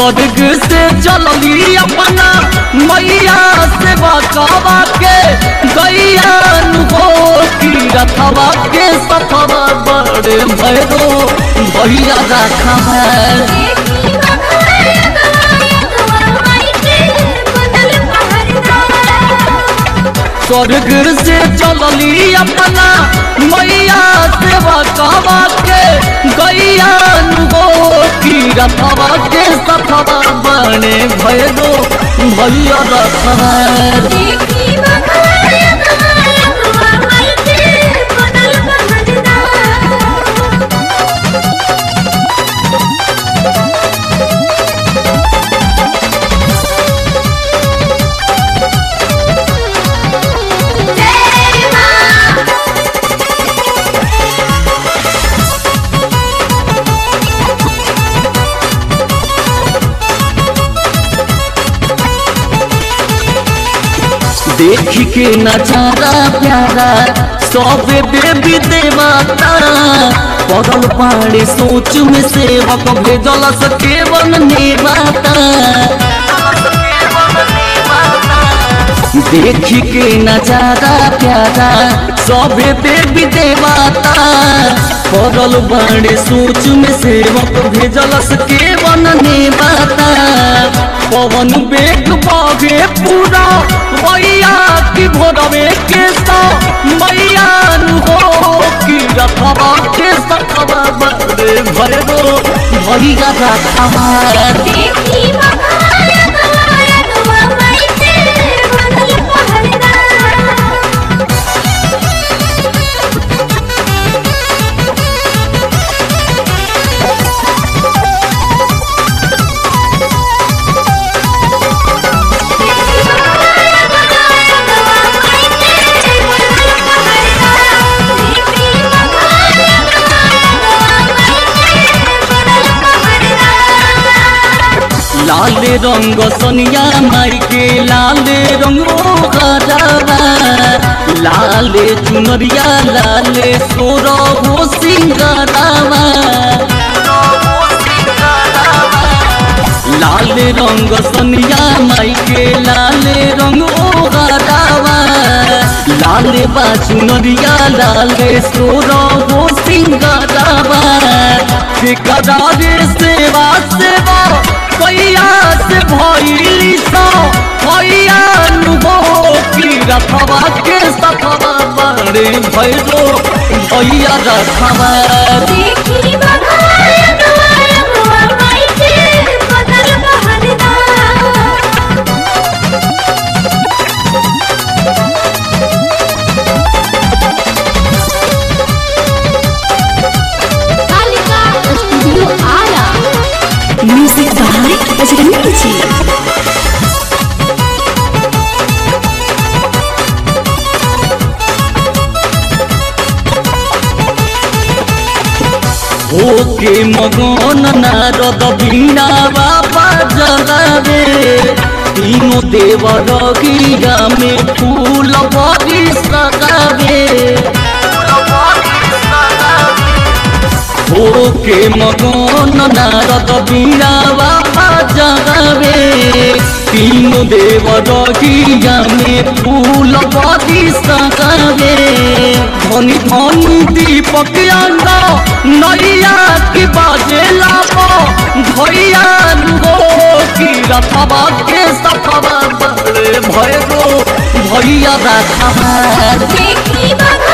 स्वर्ग से चलली अपना मैया से बचावा के गैया हो की रखवा के सफवा बड़े भैरो भैया रखा है स्वर्ग से चलली अपना मैया से बचावा के गैया हो की रखवा के सफवा बड़े भैरो भैया रखा है देख के नजारा प्यारा सब देवी देवता पड़ल पाड़े सोच में सेवक भेजल सके वन नेवाता देख के नजारा प्यारा सब देवी देवता पड़ल बाड़े सोच में सेवक भेजल सके वन नेवाता पवन बेग बागे पूरा मैया की भोरवे के सा मैया हो की रखवा के सखवा बड़े भैरो भैया रखवा लाल रंग सोनिया माई के लाल रंग हरावा लाल चुनरिया लाल सोर हो सिंगरावा लाल रंग सोनिया माई के लाल रंग हरावा लाल बा चुनरिया लाल सोर हो सिंगरावा ठेकेदार सेवा सेवा कैया से भैली सा भैया हो की रखवा के सखवा बड़े भैरो भैया रखवा studio Ara music by Bajrangi ji होके मगन नारद बीना बाबा जलावे तीनों देवर गिरा में फूल बड़ी सगावे होके मगन नारद बीना बाबा जलावे तीनों देवर गिरा में फूल बड़ी सगावे धनी धनी दीपक अंगा नैया की बाजे लाबो भैया हो की रखवा के सखवा बड़े भैरो भैया रखवा देखी बघा